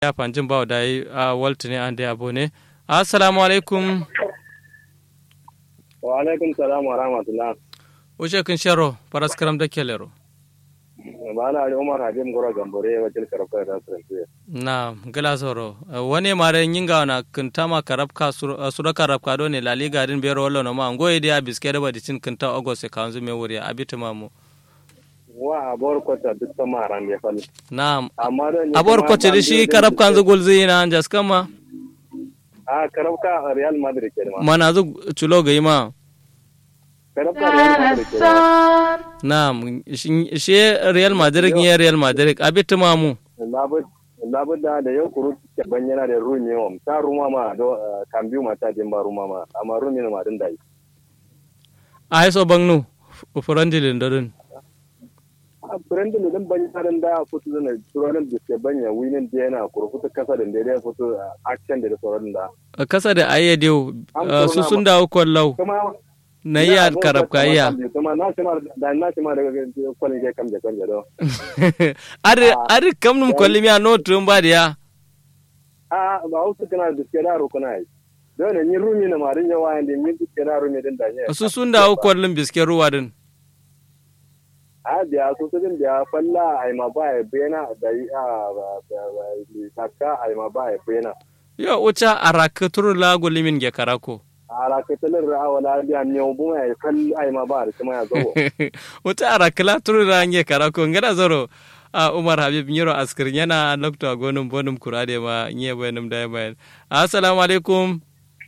ya fanjin bawa da yi a walta ne an da yabo ne assalamu alaikum wa alaikum salam wa rahmatullah wuce kun sharo faras karam da kelero ba na ali umar habib gora gambore wajil karfa da sanke na gila soro wani mare yinga na kinta ma karabka sura karabka do ne la liga din bero wallo no ma ngoye dia biske da badi cin kinta ogose kanzu me wuri abita mamu wa abor kota duk sama ran ya fal na amma da ni abor ko ce shi karabka kanzu gulzi na jas kama a karabka real madrid ke ma mana zu chulo ga ima karabka real madrid ke ma na shi real madrid ne real madrid abita mamu labu labu da da yau kuru ke banyana da rumi wa ta ruma ma do kambiu mata din ba ruma ma amma rumi ma din dai a so bangnu ufurandilin dodon a furen da dan banyana da futu da turonin da ke banya winin da yana kuru futu kasa da da futu action da sauran da kasa da ayyadiyo su sun dawo kwallau kuma na iya karabka iya kuma na shi ma da na shi ma daga kwalin ke kam da kan do ari ari kam num kwalli mi no tum ba dia a ba wasu kana da ke da rukuna yi don ne ni rumi na marin yawa yanda min ke da rumi din da ne su sun dawo kwallin biske ruwa din a biya su su din biya falla ai ma ba ya bena da yi a takka ai ma ba ya bena yo ucha araka turu la golimin ge karako ala ka talin ra'a wala biya ne bu ya kal ai ma ba da kuma ya zo ucha araka la turu la nge karako ngada zoro a umar habib nyiro askir yana lokto gonum bonum kurade ma nye bayanum da bayan assalamu alaikum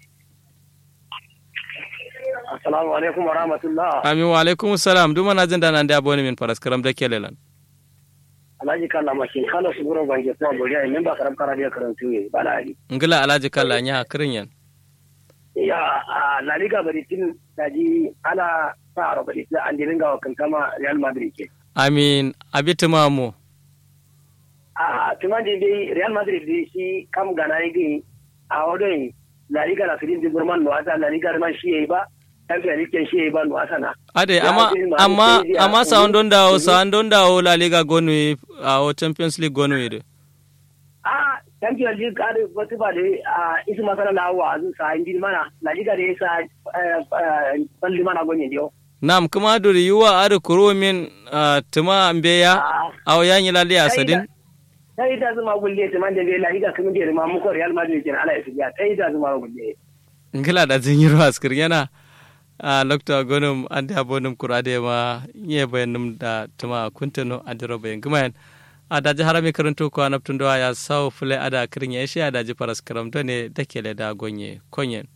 assalamu alaikum wa rahmatullah amin wa alaikum salam duma na jin da nan da boni min faras karam da kelelan alhaji kalla ma kin kala su guro bange ko bori ai memba karam kara dia karantu ye bala ali ngila alhaji kalla nya kirin yan ya la liga bari tin daji ala ta ro bari an dirin ga kan kama real madrid ke amin abiti mamu a tumandi dai real madrid dai shi kam gana yi a wadon la liga la filin digurman no asa la liga man shi yayi ba champion league shi yayi ba no asa na ade amma amma amma sa don dawo sa don dawo la liga gonu a o champions league gonu ide a champion league ka da wata ba da a isu masana na wa zu sa injin mana la liga da sa balli mana gonye dio nam kuma duri yuwa adu kuro min tuma mbeya aw yanyi lali asadin sai ita zuma gulle tuma da bai la liga kuma da ma muko real madrid kin ala ya sai ita zuma gulle ngila da zin yiro askir yana a lokta gonum ande abonum kurade ma nye bayanum da tuma kuntano adiro bayan gumayan a daji harami karanto ko anaptun do ya saw fule ada kirin ya shi ada ji paras karam to ne take le da gonye konyen